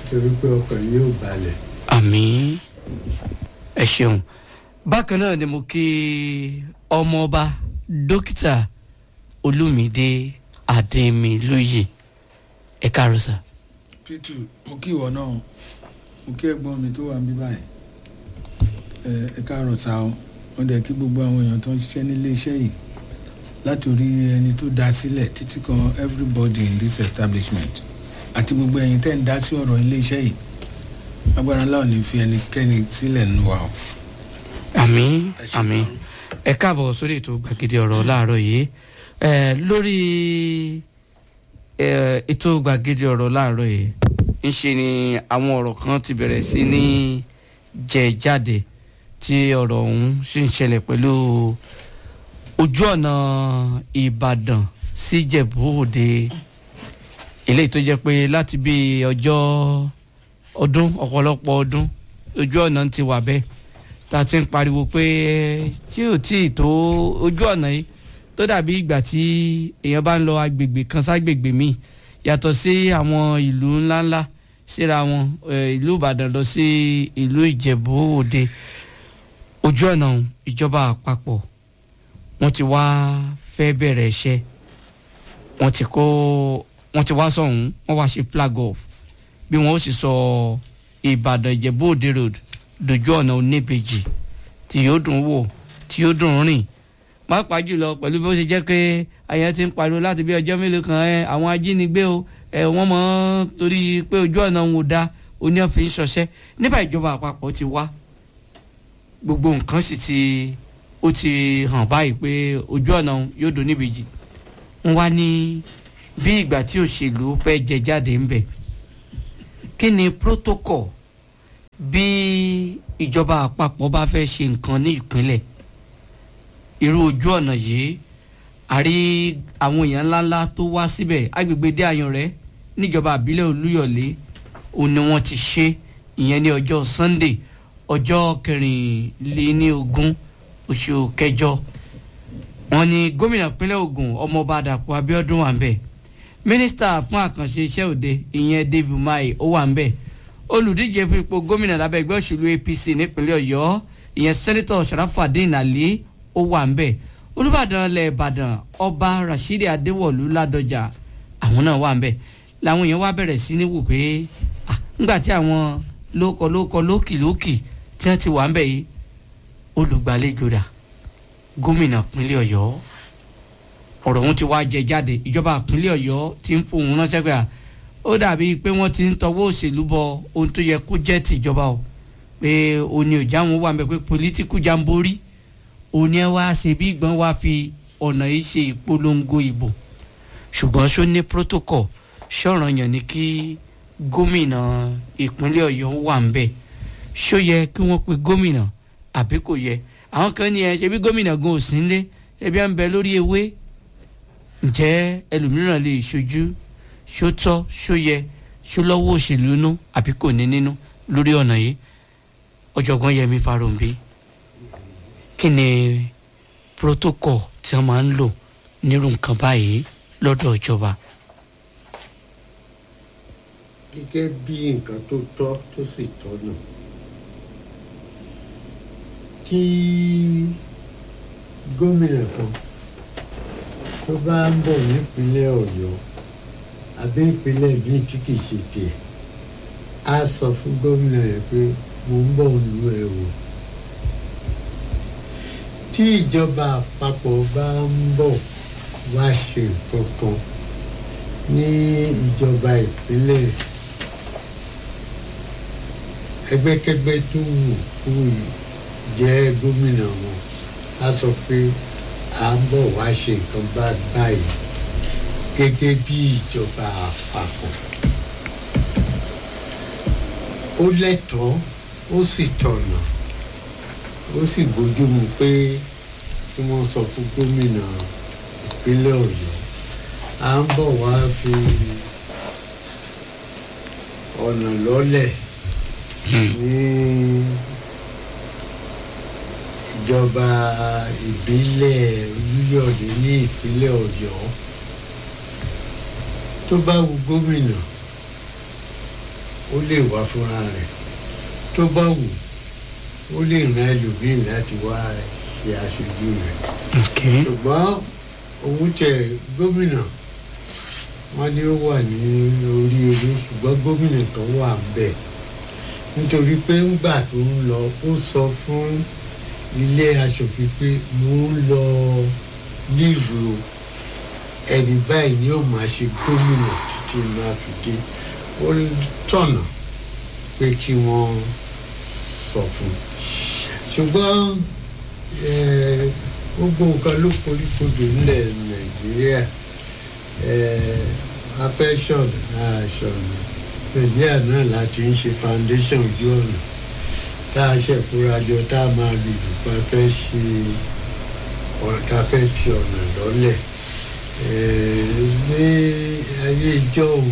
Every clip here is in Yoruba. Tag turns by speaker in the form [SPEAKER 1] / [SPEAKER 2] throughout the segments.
[SPEAKER 1] torí pé ọkàn yóò balẹ̀.
[SPEAKER 2] àmín ẹ ṣeun bákan náà ni mo kí ọmọọba dókítà olùmídé adémilóye ẹ káàárọ̀ sà.
[SPEAKER 3] Pitu mo kí ìwọ náà mo kí ẹ̀gbọ́n mi tó wà níbí báyìí ẹ ẹ káàárọ̀ sá o wọ́n dẹ̀ kí gbogbo àwọn èèyàn tó ń ṣiṣẹ́ nílé iṣẹ́ yìí látòrí ẹni tó dá sílẹ̀ títí kan everybody in this establishment àti gbogbo ẹ̀yin tẹ́ ń dá sí ọ̀rọ̀ ilé iṣẹ́ yìí agbára ńlá ò ní fi ẹnikẹ́ni sílẹ̀ nù wa o.
[SPEAKER 2] àmín
[SPEAKER 3] Ẹ ṣé
[SPEAKER 2] àmín
[SPEAKER 3] gan.
[SPEAKER 2] ẹ káàbọ̀ sórí ètò gbàgede ọ̀rọ̀ láàárọ̀ yìí ẹ lórí ẹ ètò gbàgede ọ̀rọ̀ láàárọ̀ yìí ń ṣe ni àwọn ọ̀rọ̀ kan ti bẹ̀rẹ̀ sí ní jẹ jáde tí ọ̀rọ̀ ọ̀hún sì ń ṣẹlẹ̀ pẹ̀lú ojú ọ̀nà Ìbàdàn sí Ìjẹ̀bú Òde eléyìí tó jẹ́ pé láti bí ọjọ́ ọdún ọ̀pọ̀lọpọ̀ ọdún ojú ọ̀nà ti wà bẹ́ẹ̀ tá a ti ń pariwo pé tí ò tí ì tó ojú ọ̀nà yìí tó dàbí ìgbà tí èèyàn bá ń lọ agbègbè kan ságbègbè míì yàtọ̀ sí àwọn ìlú ńláńlá síra wọn eh, ìlú Ìbàdàn lọ sí ìlú Ìjẹ̀bú Òde ojú ọ̀nà ọ̀hún, ìjọba àpapọ̀ wọ́n ti wá fẹ́ bẹ̀rẹ̀ iṣẹ́ wọ́n ti kó wọ́n ti wá sọ̀hún wọ́n wá ṣe flag off bí wọ́n ó sì sọ Ìbàdàn Ìjẹ̀bú Òde road dojú ọ̀nà oníbejì tí yóò dùn wò tí yóò dùn rìn pàápàá jùlọ pẹ̀lú bí ó ṣe jẹ́ pé àyàn ti ń pariwo láti bí ọjọ́ mélòó kan ẹ àwọn ajínigbé o ẹ wọ́n mọ̀ ọ́n torí pé ojú ọ̀nà òun ò da oní ọ̀fìn ń ṣọṣẹ́ nígbà ìjọba àpapọ̀ ti wá gbogbo nǹkan sì ti ó ti hàn báyìí pé ojú ọ̀nà òun yóò dùn níbejì wọ́n wá ní bí ìgbà tí òṣèlú fẹ́ jẹ jáde ń bẹ̀ kí ni protocol bí ìjọba àpapọ̀ bá fẹ́ ṣe nǹkan ní ìpínlẹ̀ irú ojú ọ̀nà yìí a rí àwọn èèyàn ńláńlá tó wá síbẹ̀ agbègbè dé Àyànrẹ́ níjọba àbílẹ̀ Olúyọ̀lé òun ni wọ́n ti ṣe ìyẹn ní ọjọ́ Sunday ọjọ́ kẹrìnléníogún oṣù kẹjọ wọ́n ní gómìnà ìpínlẹ̀ Ògùn ọmọọba Dàpọ̀ Abíọ́dún wà ń bẹ̀ mínísítà fún àkànṣe iṣẹ́ òde ìyẹn David Umahi ó wà ń bẹ̀ olùdíje fún ipò gómìnà lábẹ́ ẹgbẹ́ òṣèlú APC nípínlẹ̀ Ọ̀yọ́ ìyẹn sẹ́nitọ̀ Sharafadin Ali ó wà ń bẹ̀ Olúbàdàn ilẹ̀ Ìbàdàn ọba Rashidi Adéwọ̀lú Ládọjà àwọn náà wà ń bẹ̀ làwọn èèyàn wá bẹ̀rẹ̀ sí ní wò pé ah, ńgbà tí àwọn lóko lóko lókì lókì tí wọ́n ti wà ń bẹ̀ yìí olùgbàlejò dà gómìnà ìpínlẹ̀ Ọ̀yọ́ ọ̀rọ̀ ọ̀hún ti wá jẹ jáde ìjọba ìpínlẹ̀ Ọ̀yọ́ ti ń fohùn ránṣẹ́ pé à ó dàbí pé wọ́n ti ń tọwọ́ òṣèlú bọ ohun tó yẹ kó jẹ́ tìjọba o pé òní òjá wọn wà mẹ́ pé political jamboree òní ẹ wá ṣe bí ìgbọ́n wá fi ọ̀nà yìí ṣe ìpolongo ìbò ṣùgbọ́n ṣó ní protocol ṣọ̀ràn yàn ní kí gómìnà ìpínlẹ̀ Ọ̀yọ́ wà ń bẹ̀ ṣó yẹ kí wọ́n pe gómìnà àbí kò yẹ àwọn kan ní ẹ ṣe bí gómìnà gan ò sí nílé ẹbí à ń bẹ lórí ewé ǹjẹ́ ẹlòmíràn lè ṣojú ṣó tọ́ ṣó yẹ ṣó lọ́wọ́ òṣèlú nú àbí kò ní nínú lórí ọ̀nà yìí ọ̀jọ̀gbọ́n Yẹmí Farounbi kí ni protocol tí wọ́n máa ń lò nírú nǹkan báyìí lọ́dọ̀ ìjọba.
[SPEAKER 1] gẹ́gẹ́ bí nǹkan tó tọ́ tó sì tọ́nà tí gómìnà kan tó bá ń bọ̀ nípínlẹ̀ Ọ̀yọ́ àbí ìpínlẹ̀ bíi tí kìí ṣe tiẹ̀ á sọ fún gómìnà yẹn pé mo ń bọ̀ lu ẹ̀ wò tí ìjọba àpapọ̀ bá ń bọ̀ wá ṣe nǹkan kan ní ìjọba ìpínlẹ̀ ẹgbẹ́kẹ́gbẹ́ tó wù kó jẹ́ gómìnà wọn á sọ pé à ń bọ̀ wá ṣe nǹkan bá báyìí gẹ́gẹ́ bí ìjọba àpapọ̀ ó lẹ́tọ̀ọ́ ó sì tọ̀nà ó sì bójúmu pé kí wọ́n sọ fún gómìnà ìpínlẹ̀ Ọ̀yọ́ à ń bọ̀ wá fi ọ̀nà lọ́lẹ̀ ní ìjọba ìbílẹ̀ Olúyọ̀lé ní ìpínlẹ̀ Ọ̀yọ́ tó bá wu gómìnà ó lè wá fúnra rẹ̀ tó bá wù ó lè rán ẹlòmíì láti wá ṣe aṣojú rẹ̀
[SPEAKER 2] ok
[SPEAKER 1] ṣùgbọ́n òun tẹ gómìnà wọn ní ó wà ní orí eré ṣùgbọ́n gómìnà kan wà ń bẹ̀ nítorí pé ńgbà tó ń lọ ó sọ fún ilé aṣòfin pé mo ń lọ líìvù o ẹni báyìí ni ó máa ṣe gómìnà títí máa fi dé ó tọ̀nà pé kí wọ́n sọ fún un ṣùgbọ́n eh, gbogbo nǹkan ló koríkodò nílẹ̀ nàìjíríà apẹ́ṣọ̀n àṣọ̀nà nàìjíríà náà láti ń ṣe foundation ojú ọ̀nà tá a ṣẹ̀kúrajọ tá a máa lù lù pa fẹ́ ṣe ọ̀nà tá a fẹ́ fi ọ̀nà lọ́lẹ̀ Eh, ní ayé ìjọ òun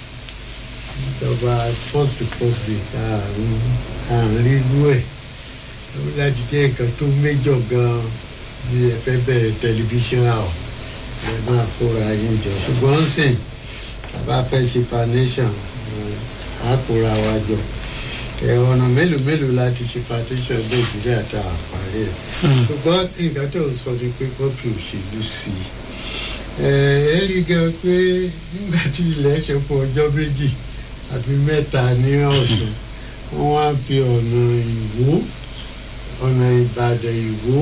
[SPEAKER 1] ìjọba first republic àrùn àrùn irú ẹ̀ ó láti jẹ́ nǹkan tó méjọ gan-an bí ẹ fẹ́ bẹ̀rẹ̀ tẹlifíṣàn àwọ̀ ẹ máa kóra yín jọ ṣùgbọ́n sìn bàbá fẹ́ ṣe foundation á kóra wa jọ ẹ ọ̀nà mélòó mélòó láti ṣe foundation nàìjíríà tá a parí ẹ̀ ṣùgbọ́n nǹkan tó ń sọ ni pé kóòtù òṣèlú sí i ẹ ẹ rí i gan pé nígbà tí ilẹ̀ ṣe fún ọjọ́ méjì àbí mẹ́ta ní ọ̀sùn wọ́n wá fi ọ̀nà ìwó ọ̀nà ìbàdàn ìwó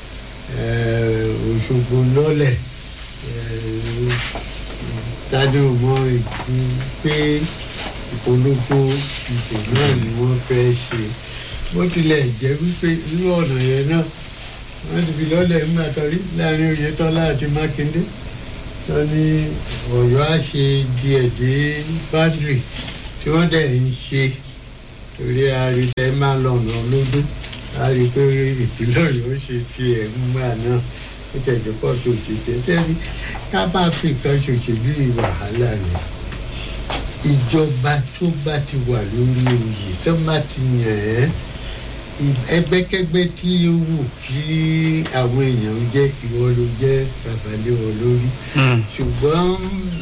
[SPEAKER 1] eh, òṣogbo lọ́lẹ̀ eh, tani ò mọ ìdí pé ìpolongo ìbò náà ni wọ́n fẹ́ ṣe bó tilẹ̀ jẹ́ wípé irú ọ̀nà yẹn náà wọ́n ti fi lọ́lẹ̀ ńgbà kan rí láàrin oyetola àti mákindé tó ní ọ̀yọ́ á ṣe díẹ̀ dé bádìrì tí wọ́n dẹ̀ ń ṣe torí àrídẹ́ máa lọ́nà lódún a rí i pé ìpínlẹ̀ ọ̀yọ́ ṣe tiẹ̀ ńgbà náà ó tẹ̀jọ́ pọ̀ tó ṣe tẹ́tẹ́rí ká bá fi nǹkan ṣòṣèlú yìí wàhálà ni ìjọba tó bá ti wà lórí oyè tó bá ti yàn ẹ́ ẹgbẹ́kẹ́gbẹ́ tí ó wù kí àwọn èèyàn jẹ́ ìwọ ló jẹ́ babaléwọ lórí ṣùgbọ́n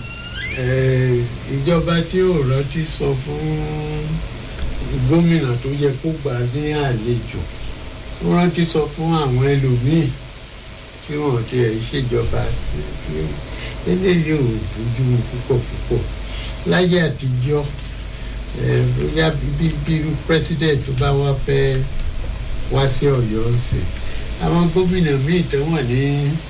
[SPEAKER 1] eh, ìjọba tí ò rántí sọ fún gómìnà tó yẹ kó gbà ní àlejò ó rántí sọ fún àwọn ẹlòmíì tí wọn ti ẹ̀ ṣèjọba eléyìí ò bójú mu púpọ̀ púpọ̀ láyé àtijọ́ eh, bóyá bí bí irú president tó bá wá fẹ́ wá sí ọ̀yọ́ ṣe àwọn gómìnà míì tó wà ní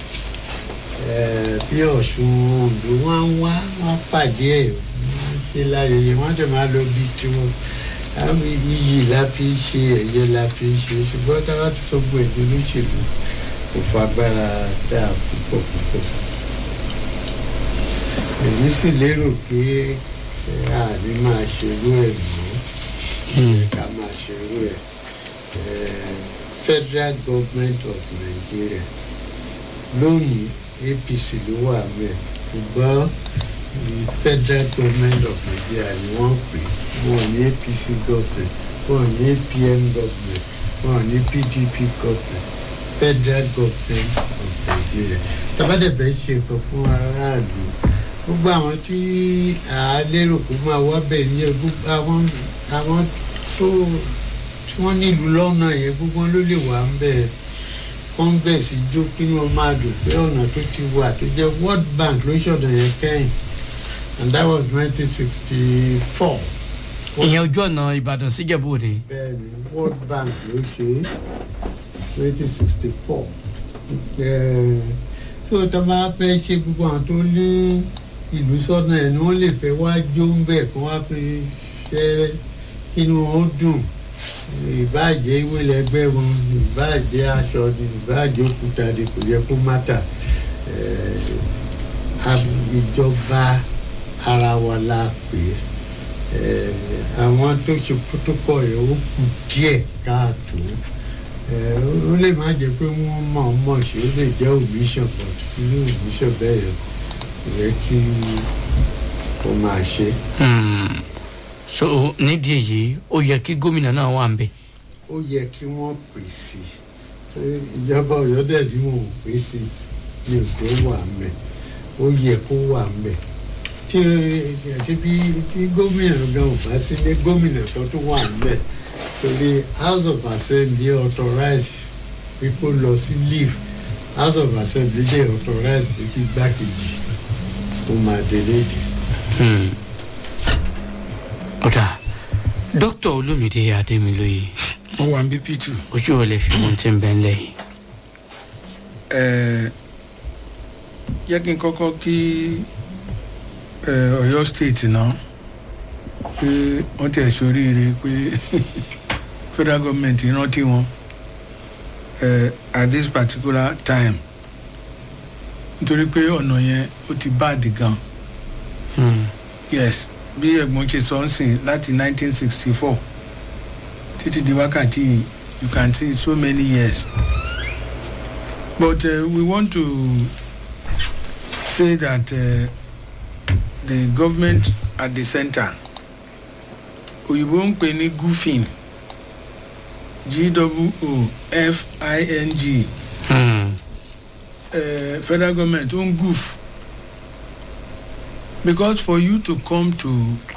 [SPEAKER 1] eh, bí ọ̀ṣun ondo wọ́n á wá wọ́n á pàdé ẹ̀ wọ́n á ṣe láyẹyẹ wọ́n á dẹ̀ máa lọ bí tiwọn àwọn iyì la fi ń ṣe ẹ̀yẹ la fi ń ṣe ṣùgbọ́n táwa ti sọ gbọ́ ẹ̀dùn olóṣèlú kò fagbára dáa púpọ̀ púpọ̀ èyí sì lérò pé ẹ á ní máa ṣerú ẹ̀ mọ́ ká máa ṣerú ẹ̀ federal government of nigeria lónìí apc ló wà mẹ́ ṣùgbọ́n federal government of nigeria ni wọ́n pè wọ́n ní apc government wọ́n ní apm government wọ́n ní pdp government federal government of nigeria tabadẹ̀bẹ̀ ṣe nǹkan fún aráàlú gbogbo àwọn tí a lérò kó máa wá bẹ̀ ní gbogbo àwọn àwọn tó tí wọ́n nílùú lọ́nà yẹn gbogbo wọn ló lè wà ń bẹ̀ wọ́n ń bẹ̀ sí jó kí wọ́n máa dùn pé ọ̀nà tó ti wà tó jẹ́ world bank ló ṣọ̀nà yẹn kẹ́yìn and that was nineteen sixty four.
[SPEAKER 2] ìyẹn ojú ọ̀nà ìbàdàn síjẹ̀bú òde.
[SPEAKER 1] bẹ́ẹ̀ni world bank ló ṣe nineteen sixty four so tó bá fẹ́ ṣe gbogbo àwọn tó ní ìlú sọ́nà ẹ̀ ni wọ́n lè fẹ́ wá jó ń bẹ̀ kó wá fi ṣe kí ni wọ́n dùn ìbáàjẹ́ ìwé lẹ́gbẹ́ wọn ìbáàjẹ́ aṣọ ni ìbáàjẹ́ òkúta ni kò yẹ kó mátà ìjọba ara wa la pè é àwọn tó ṣe kótópọ̀ yẹn ó kù díẹ̀ káàtó ó lè má jẹ́ pé wọ́n mọ̀ ọ́ mọ̀ ṣe ó lè jẹ́ omission but irú omission bẹ́ẹ̀ yẹn kò yẹ kí ó máa ṣe.
[SPEAKER 2] so nídìí èyí ó yẹ kí gómìnà náà wà ń bẹ.
[SPEAKER 1] ó yẹ kí wọ́n pè sí i ìjọba ọ̀yọ́ dẹ̀ tí mo pè sí i ní òkè wà ń bẹ̀ ó yẹ kó wà ń bẹ̀ tí tí bí tí gómìnà gan ò bá sí ní gómìnà tó tún wà níbẹ̀ torí house of assembly authorize people lọ sí leave house of assembly dey authorize pé kí gbákejì tó máa délé dì.
[SPEAKER 2] Hmm. ọ̀dà dókítà olómìdé adémilóye
[SPEAKER 3] wọ́n wà ń bí p2.
[SPEAKER 2] ojú ò lè fi ohun tí ń bẹ́ ńlẹ̀ yìí.
[SPEAKER 3] Ẹ, jẹ́ kí n kọ́kọ́ kí ẹ, ọ̀yọ́ state náà pé wọ́n tẹ̀ sóríire pé federal government rántí wọn ẹ, at this particular time nítorí pé ọ̀nà yẹn ó ti bad gan
[SPEAKER 2] Hmm.
[SPEAKER 3] yes bí ẹ̀gbọ́n ṣe sọ ń sìn láti 1964 títí di wákàtí yìí, you can see so many years but uh, we want to say that uh, the government at the center òyìnbó ń pè ní goofing g-o-o-f-i-n-g
[SPEAKER 2] Hmm.
[SPEAKER 3] uh, federal government ó ń goof because for you to come to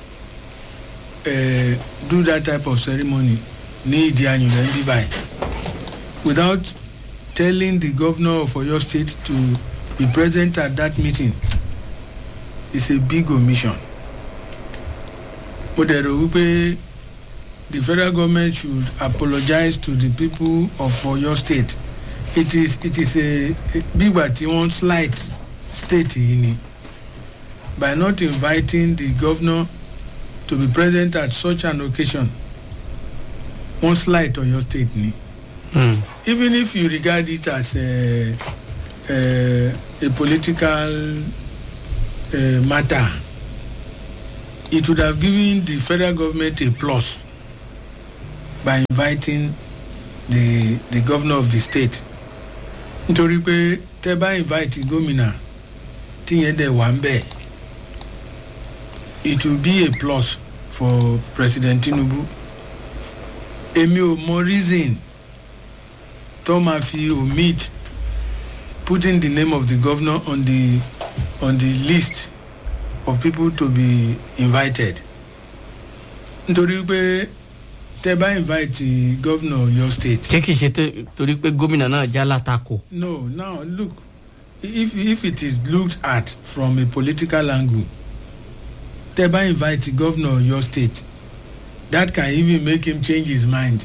[SPEAKER 3] uh, do that type of ceremony ní ìdí ayùn rẹ̀ ń bí báyìí without telling the governor of oyo state to be present at that meeting is a big omission mo dẹ̀ rò wípé the federal government should apologize to the people of oyo state it is it is a bí ìgbà tí wọ́n slight state yìí ni by not inviting the governor to be present at such an occasion wọ́n slight oyo state ni
[SPEAKER 2] Hmm.
[SPEAKER 3] even if you regard it as a, a, a political uh, matter it would have given the federal government a plus by inviting the the governor of the state nítorí pé tẹ bá invite gómìnà tíyẹn dẹ̀ wà ń bẹ̀ it will be a plus for president tinubu èmi ò mọ reason tó máa fi omit putting the name of the governor on the on the list of people to be invited nítorí pé tẹ bá invite governor your state
[SPEAKER 2] ṣé kìí ṣe tó- torí pé gómìnà náà já látakò.
[SPEAKER 3] no now look if if it is looked at from a political angle tẹ bá invite governor your state that can even make him change his mind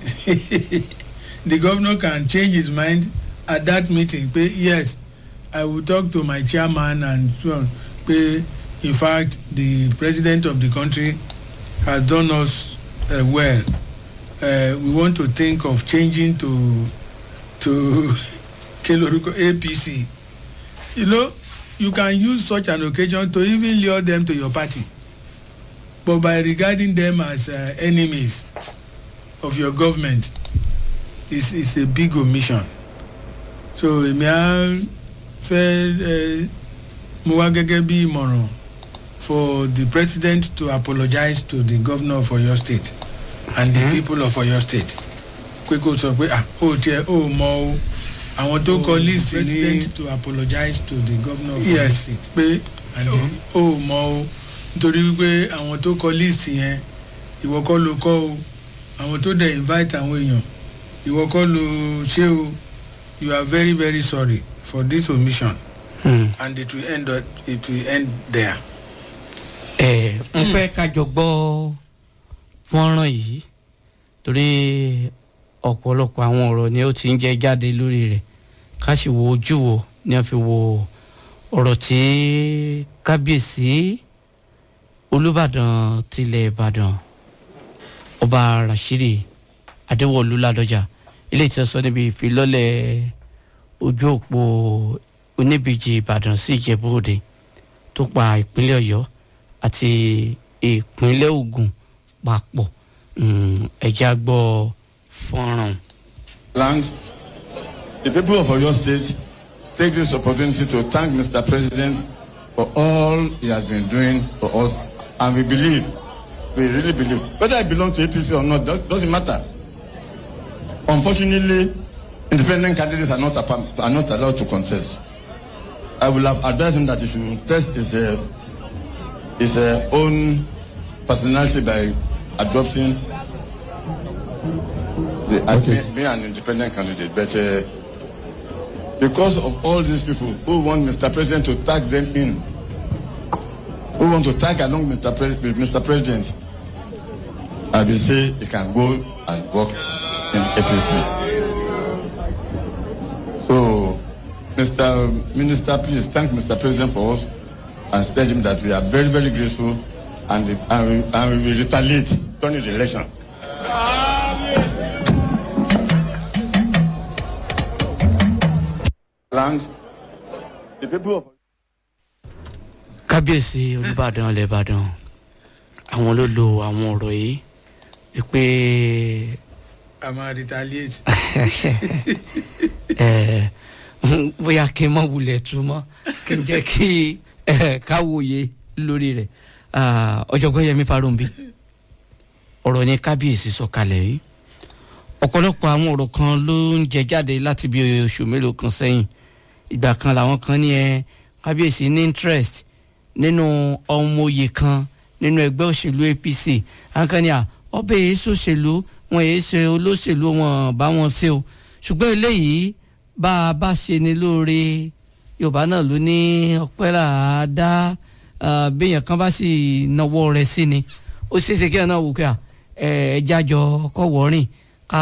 [SPEAKER 3] the governor can change his mind at that meeting pe yes i will talk to my chairman and so on pe in fact the president of the country has done us uh, well uh, we want to think of changing to to kelorúkọ apc you know you can use such an occasion to even lure them to your party but by regarding them as uh, enemies of your government is is a big omission so èmi á fẹ́ ẹ mo wá gẹ́gẹ́ bí ìmọ̀ràn for the president to apologize to the governor of oyo state and the
[SPEAKER 2] Mhm.
[SPEAKER 3] people of oyo state pé kó sọ pé ah ó tiẹ̀ ó mọ o àwọn tó kọ list ní
[SPEAKER 4] president to apologize to the governor of
[SPEAKER 3] yes
[SPEAKER 4] the state.
[SPEAKER 3] pé
[SPEAKER 4] And
[SPEAKER 3] ó
[SPEAKER 4] then-
[SPEAKER 3] ó mọ o nítorí wípé àwọn tó kọ list yẹn ìwọ kọ́ ló kọ́ o àwọn tó dẹ̀ invite àwọn èèyàn ìwọ kọ́ ló ṣe o you are very very sorry for this omission
[SPEAKER 2] Hmm.
[SPEAKER 3] and it will end up- it will end there.
[SPEAKER 2] ẹ n fẹ́ kájọ gbọ́ fọ́nrán yìí torí ọ̀pọ̀lọpọ̀ àwọn ọ̀rọ̀ ni ó ti ń jẹ́ jáde lórí rẹ̀ ká sì wo ojú wo ni a fi wo ọ̀rọ̀ tí kábíyèsí olùbàdàn tilẹ̀ ìbàdàn ọba rashidi adéwọlú ládọjà ilé ìtẹ́sọ níbi ìfilọ́lẹ̀ ojú òpó oníbejì ìbàdàn sí ìjẹ̀bú òde tó pa ìpínlẹ̀ ọ̀yọ́ àti ìpínlẹ̀ ogun papọ̀ Mm, ẹ̀já gbọ́ fọ́nrán.
[SPEAKER 5] land. The people of Oyo State take this opportunity to thank Mr. President for all he has been doing for us. And we believe, we really believe, whether I belong to APC or not, does, doesn't matter. Unfortunately, independent candidates are not, appa- are not allowed to contest. I will have advised him that he should test his uh, his uh, own personality by adopting the
[SPEAKER 6] Okay.
[SPEAKER 5] being an independent candidate. But uh, because of all these people who want Mr. President to tag them in, who want to tag along Mr. Pre- with Mr. President, I will say he can go and work in APC. So, Mr. Minister, please thank Mr. President for us and tell him that we are very, very grateful and, and, we, and we will retaliate during the election. Land, the people of
[SPEAKER 2] kábíyèsí olùbàdàn ilẹ̀ ìbàdàn àwọn ló lo àwọn ọ̀rọ̀ yìí wípé
[SPEAKER 3] a máa retaliate.
[SPEAKER 2] ẹ, bóyá kí n mọ̀ wulẹ̀ tú mọ́ kí n jẹ́ kí ẹ, káwòye lórí rẹ̀ Ah, ọ̀jọ̀gbọ́n yẹmi farumbi ọ̀rọ̀ ni kábíyèsí sọ kalẹ̀ yìí ọ̀pọ̀lọpọ̀ àwọn ọ̀rọ̀ kan ló ń jẹ jáde láti bí oṣù mélòó kan sẹ́yìn ìgbà kan làwọn kan ní ẹ kábíyèsí ní interest nínú ọmọoyè kan nínú ẹgbẹ́ òṣèlú apc àwọn kan ní à ọbẹ̀ èyí ṣòṣèlú wọn èyí ṣe olóṣèlú wọn bá wọn ṣe o ṣùgbọ́n eléyìí bá a bá ṣe ni lóore yorùbá náà ló ní ọpẹ́ là á dá ah, béèyàn kan bá sì náwó rẹ̀ sí ni ó ṣeéṣe kí ẹ̀ náà wò kí ẹ̀ ẹ̀ jájọ kọ́ wọ́rìn ká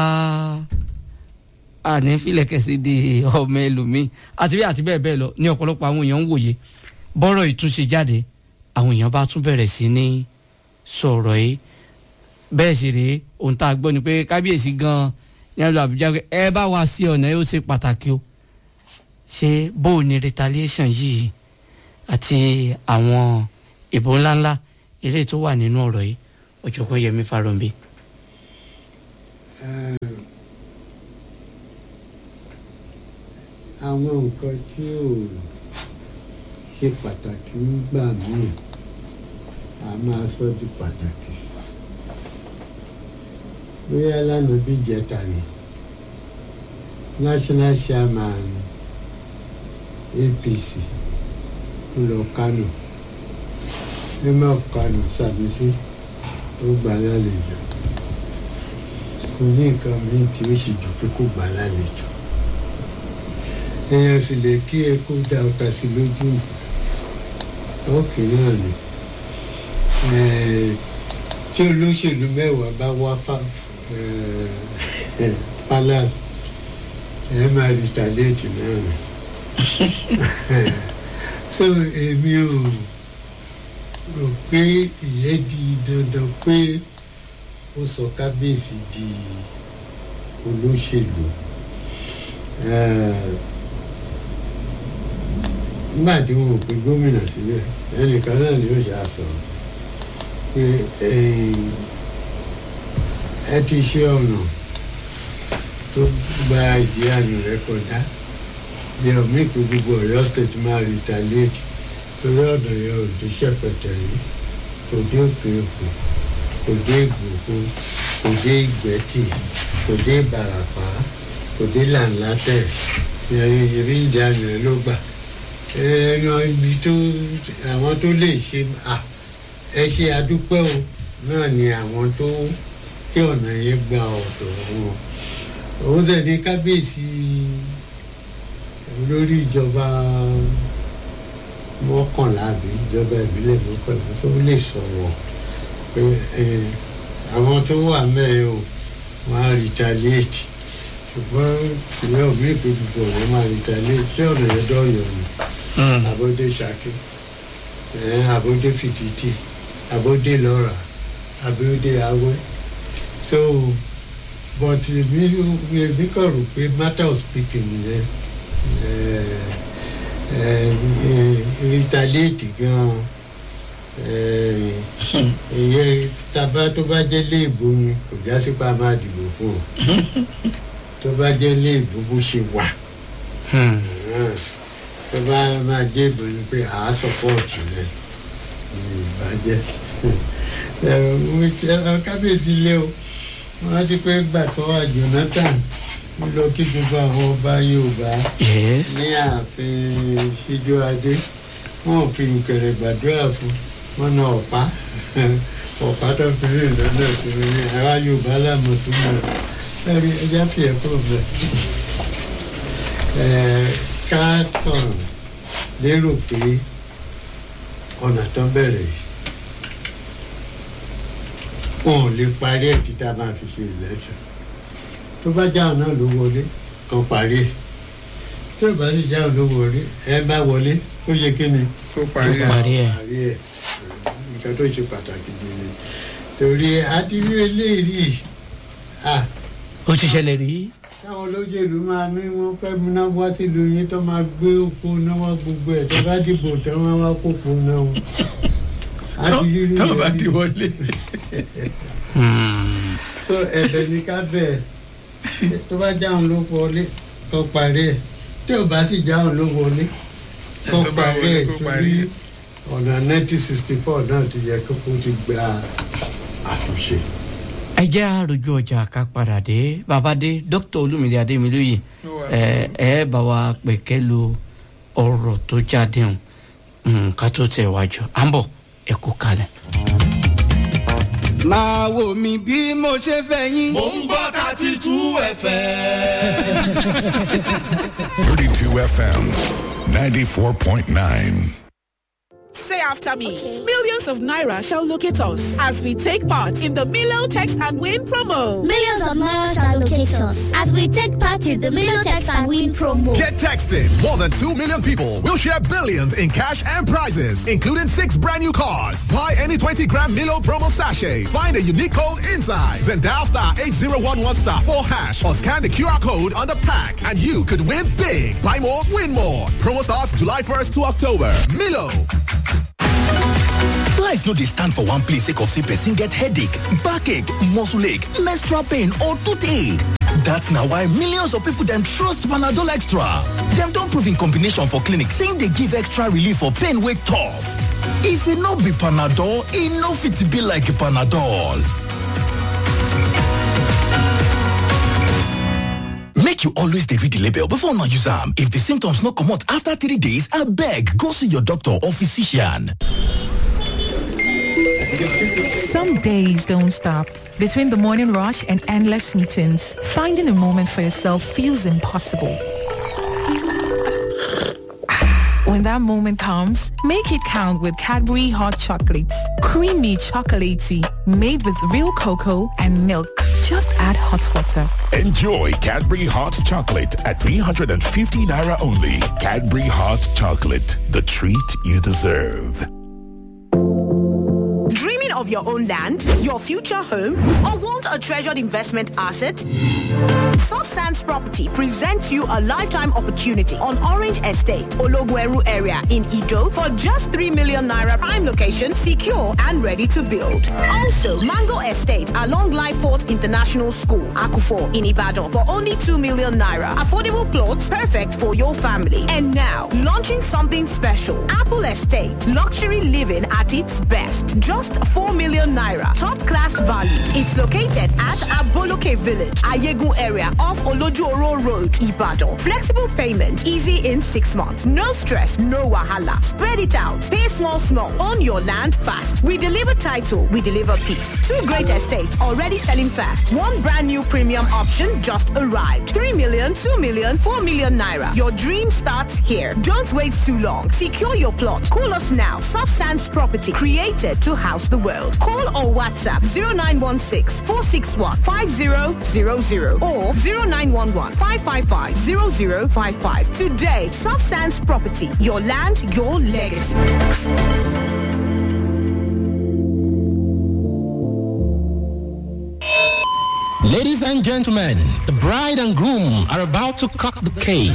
[SPEAKER 2] àní filẹ̀kẹ̀sí di ọmọ ẹlòmíì àti bí àti bẹ́ẹ̀ bẹ́ẹ̀ lọ ní ọ̀pọ̀lọpọ̀ àwọn èèyàn ń wòye bọ́rọ̀ ìtúnṣe jáde àwọn èèyàn bá tún bẹ̀rẹ̀ sí ní sọ̀rọ̀ yìí bẹ́ẹ̀ sì rèé ohun tá a gbọ́ ni pé kábíyèsí gan-an ní àlọ́ àbújá pé ẹ bá wa sí ọ̀nà yóò ṣe pàtàkì o ṣé bó o ní retaliation yìí àti àwọn ìbò ńláńlá eléyìí tó wà nínú ọ̀rọ̀ yìí ọ̀jọ̀gbọ́n yẹmi farombi.
[SPEAKER 1] àwọn nǹkan tí ò ṣe pàtàkì nígbà míì a máa sọ di pàtàkì bóyá lánàá bí jẹta ni national chairman apc ń lọ kánò emir of kánò sàbísí ó gbà lálejò kò ní nǹkan míì tí ó sì jù pé kó gbà lálejò èèyàn sì lè kí eku da ọta sí lójú ọkì náà ni Eh, tí olóṣèlú mẹ́wàá bá wá fa- eh, palace ẹ máa retaliate náà ni so èmi ò rò pé ìyẹn di dandan pé ó sọ kábíyèsí di olóṣèlú. Eh, nígbà tí wọn ò pe gómìnà síbẹ̀ ẹnìkan náà ni yóò ṣe àsọ̀rọ̀ pé ẹ̀yin, ẹ ti ṣe ọ̀nà tó gba ìdí àmì rẹ kọjá bí ọmọ ìpè gbogbo Ọ̀yọ́ state máa retaliate torí ọ̀dọ̀ yẹn ò dé ṣẹ̀pẹ̀tẹ̀ rí kò dé òkè òkú kò dé ìgbòho kò dé ìgbẹ́tì kò dé ìbàràpá kò dé làǹlátẹ̀ ìrírí ìdí àmì rẹ ló gbà ẹnu ibi tó àwọn tó lè ṣe à ẹ ṣe àdúpẹ́ o náà ni àwọn tó tí ọ̀nà yẹn gba ọ̀dọ̀ wọn òun sì ní kábíyèsí olórí ìjọba mọ́kànlá àbí ìjọba ìbílẹ̀ mọ́kànlá tó lè sọ̀rọ̀ pé ẹ, àwọn tó wà mẹ́ẹ̀ o wọ́n á retaliate ṣùgbọ́n ìwé òmí ìpè gbogbo ọ̀rọ̀ máa retaliate tí ọ̀nà yẹn dọ̀yọ̀ ni abode saki ẹ abode fìdítì abode lọ́ra abode awẹ́ so but èmi èmi kàn rò pé matter of speaking yẹn ẹ ẹ retaliate gan ẹ ìyẹn taba tó bá jẹ́ léèbó ni kò já sí pa máa dìbò fún ọ tó bá jẹ́ léèbó bó ṣe wà tó bá máa jẹ́ ìbò ni pé àá sọ́pọ́ọ̀tì rẹ̀ ìbàjẹ́ ẹ̀rọ kábíyèsí lé o wọ́n rántí pé gbà tó wà Jonathan ń lọ kí gbogbo àwọn ọba Yorùbá
[SPEAKER 2] yes
[SPEAKER 1] ní ààfin Síjú Adé wọn ò fi ìkẹrẹ gbàdúrà fún wọn na ọ̀pá ọ̀pá tó fi rí ìlọ́nà sí mi ní àwa yorùbá láàmú tó mọ̀ lórí ẹja fi ẹ̀ kúrò bẹ́ẹ̀. Ẹ̀, ká kàn lérò pé ọ̀nà tó bẹ̀rẹ̀ yìí wọn ò lè parí ẹ̀ títà máa fi ṣe election tó bá jáwọn náà ló wọlé kan parí ẹ̀ tó bá sì jáwọn ló wọlé ẹ bá wọlé ó yẹ kí ni
[SPEAKER 3] kó parí ẹ̀.
[SPEAKER 2] parí ẹ̀.
[SPEAKER 1] parí ẹ̀ nǹkan tó ṣe pàtàkì jù ni torí àtìrí eléyìí ah
[SPEAKER 2] ó ti ṣẹlẹ̀ rí
[SPEAKER 1] táwọn olóṣèlú máa ní wọn fẹ́ múná wá sílùú yín tó máa gbé òpó náà wá gbogbo ẹ̀ tó bá dìbò tó máa wá kókó náà wọn. àtìrí
[SPEAKER 3] tó bá ti wọlé.
[SPEAKER 2] Hmm.
[SPEAKER 1] so ẹ̀bẹ̀ ní ká bẹ̀ tó bá jáwọn ló wọlé kó parí ẹ̀ tí ò bá sì jáwọn ló wọlé kó
[SPEAKER 3] tó bá
[SPEAKER 1] parí
[SPEAKER 3] wọlé
[SPEAKER 1] ẹ̀
[SPEAKER 3] kó parí
[SPEAKER 1] torí
[SPEAKER 3] ẹ̀.
[SPEAKER 1] ọ̀nà nineteen sixty four náà ti yẹ kó kó ti gba àtúnṣe.
[SPEAKER 2] ẹ jẹ́ àròjù ọjà ká padà dé bàbá dé dókítà olúmídé adémilóye ẹ ẹ bá wa pẹ̀kẹ́ lu ọ̀rọ̀ tó jáde hàn Mm, ká tó tẹ̀ wájú à ń bọ̀ ẹ kú kalẹ̀.
[SPEAKER 6] máa wò mí bí mo ṣe fẹ́ yín.
[SPEAKER 7] Mo ń gbọ́ thirty two ẹ̀fẹ̀.
[SPEAKER 8] 32 FM 94.9.
[SPEAKER 9] Say after me. Millions of Naira shall locate us as we take part in the Milo Text and Win promo.
[SPEAKER 10] Millions of miles shall locate us as we take part in the Milotex and Win promo.
[SPEAKER 11] Get texting. More than 2 million people will share billions in cash and prizes, including six brand new cars. Buy any 20 gram Milo promo sachet. Find a unique code inside. Then dial star 8011 star 4 hash or scan the QR code on the pack and you could win big. Buy more, win more. Promo starts July 1st to October. Milo.
[SPEAKER 12] Life no dey stand for one place sake of say person get headache, backache, muscle ache, menstrual pain or toothache. That's na why millions of people dem trust Panadol Extra. Dem don prove in combination for clinic say e dey give extra relief for pain wey tough. If e no be Panadol, e no fit be like Panadol. Make you always dey read the label before una use am. If the symptoms no comot after three days, abeg go see your doctor or physician.
[SPEAKER 13] Some days don't stop. Between the morning rush and endless meetings, finding a moment for yourself feels impossible. When that moment comes, make it count with Cadbury Hot Chocolates. Creamy chocolatey, made with real cocoa and milk. Just add hot water.
[SPEAKER 8] Enjoy Cadbury Hot Chocolate at 350 Naira only. Cadbury Hot Chocolate, the treat you deserve.
[SPEAKER 9] Dreaming of your own land, your future home, or want a treasured investment asset? Soft Sands Property presents you a lifetime opportunity on Orange Estate, Ologweru area in Ido for just 3 million naira prime location, secure and ready to build. Also, Mango Estate along Lyford International School, Akufo in Ibadan for only 2 million naira. Affordable plots perfect for your family. And now, launching something special. Apple Estate, luxury living at its best. Just 4 million naira. Top class value. It's located at Aboloke Village, Ayegun area off Olojuoro Road, Ibadan. Flexible payment, easy in six months. No stress, no wahala. Spread it out. Pay small, small. Own your land fast. We deliver title, we deliver peace. Two great estates already selling fast. One brand new premium option just arrived. 3 million, 2 million, 4 million naira. Your dream starts here. Don't wait too long. Secure your plot. Call us now. Soft Sands Property, created to house the world. Call or WhatsApp 0916 461 5000 or 0911 555 0055. Today, Soft Sands Property, your land, your legacy.
[SPEAKER 14] Ladies and gentlemen, the bride and groom are about to cut the cake.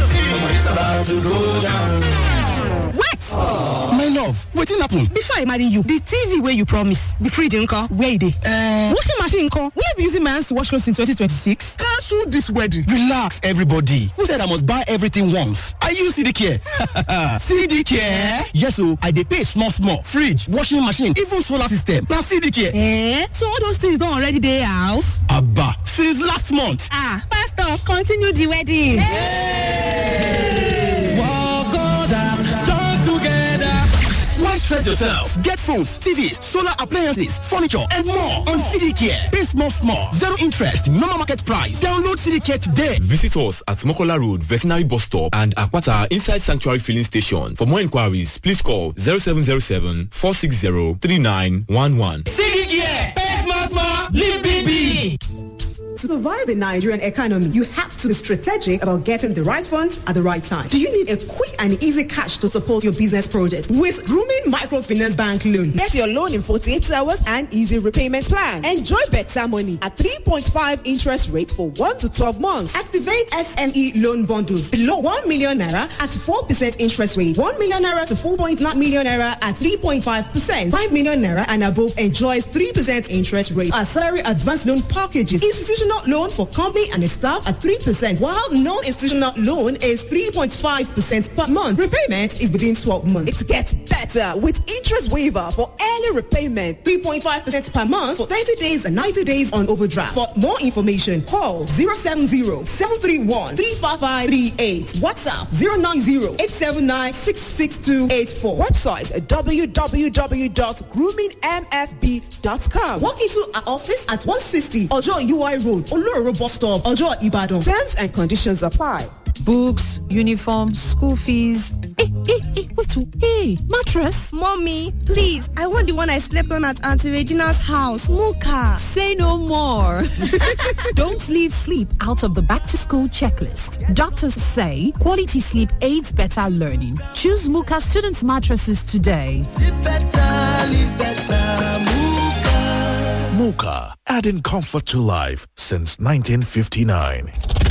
[SPEAKER 15] Wait! My love, wetin happen? Before I marry you, the TV wey you promise, the fridge nko, where e dey? Uh, washing machine nko, will you be using my hands to wash clothes in 2026?
[SPEAKER 12] Cancel this wedding. Relax, everybody. Who said I must buy everything once? I use CD Care. CD Care? Yes, so I dey pay small, small. Fridge, washing machine, even solar system. Na CD Care.
[SPEAKER 15] Eh? So all those things don already dey house?
[SPEAKER 12] Abba, since last month.
[SPEAKER 15] Ah, pastor, continue the wedding.
[SPEAKER 12] Why Stress yourself. Get phones, TVs, solar appliances, furniture, and more on CDK. Pay small, small. Zero interest, normal market price. Download CDK today.
[SPEAKER 16] Visit us at Mokola Road, Veterinary Bus Stop and Akwata Inside Sanctuary Filling Station. For more inquiries, please call 0707 460 3911.
[SPEAKER 7] CDK, pay small, small, live big, big.
[SPEAKER 17] To survive the Nigerian economy, you have to be strategic about getting the right funds at the right time. Do you need a quick and easy cash to support your business project? With Grooming Microfinance Bank Loan, get your loan in 48 hours and easy repayment plan. Enjoy better money at 3.5 interest rate for 1 to 12 months. Activate SME loan bundles below 1 million naira at 4% interest rate. 1 million naira to 4.9 million naira at 3.5%. 5 million naira and above enjoys 3% interest rate. Our salary advance loan packages. Institutional loan for company and staff at 3%, while non-institutional loan is 3.5% per month. Repayment is within 12 months. It gets better with interest waiver for early repayment. 3.5% per month for 30 days and 90 days on overdraft. For more information, call 070-731-35538. WhatsApp 090-879-66284. Website www.groomingmfb.com. Walk into our office at 160 Ojo UI Road, Oloro Bus Stop, Ojo Ibadan. Terms and conditions apply.
[SPEAKER 18] Books, uniform, school fees. Hey, hey, hey, wait, oh, hey, mattress.
[SPEAKER 19] Mommy, please, I want the one I slept on at Auntie Regina's house, Muka.
[SPEAKER 18] Say no more. Don't leave sleep out of the back to school checklist. Doctors say quality sleep aids better learning. Choose Muka students mattresses today.
[SPEAKER 7] Sleep better, live better, Muka.
[SPEAKER 8] Mocha, adding comfort to life since 1959.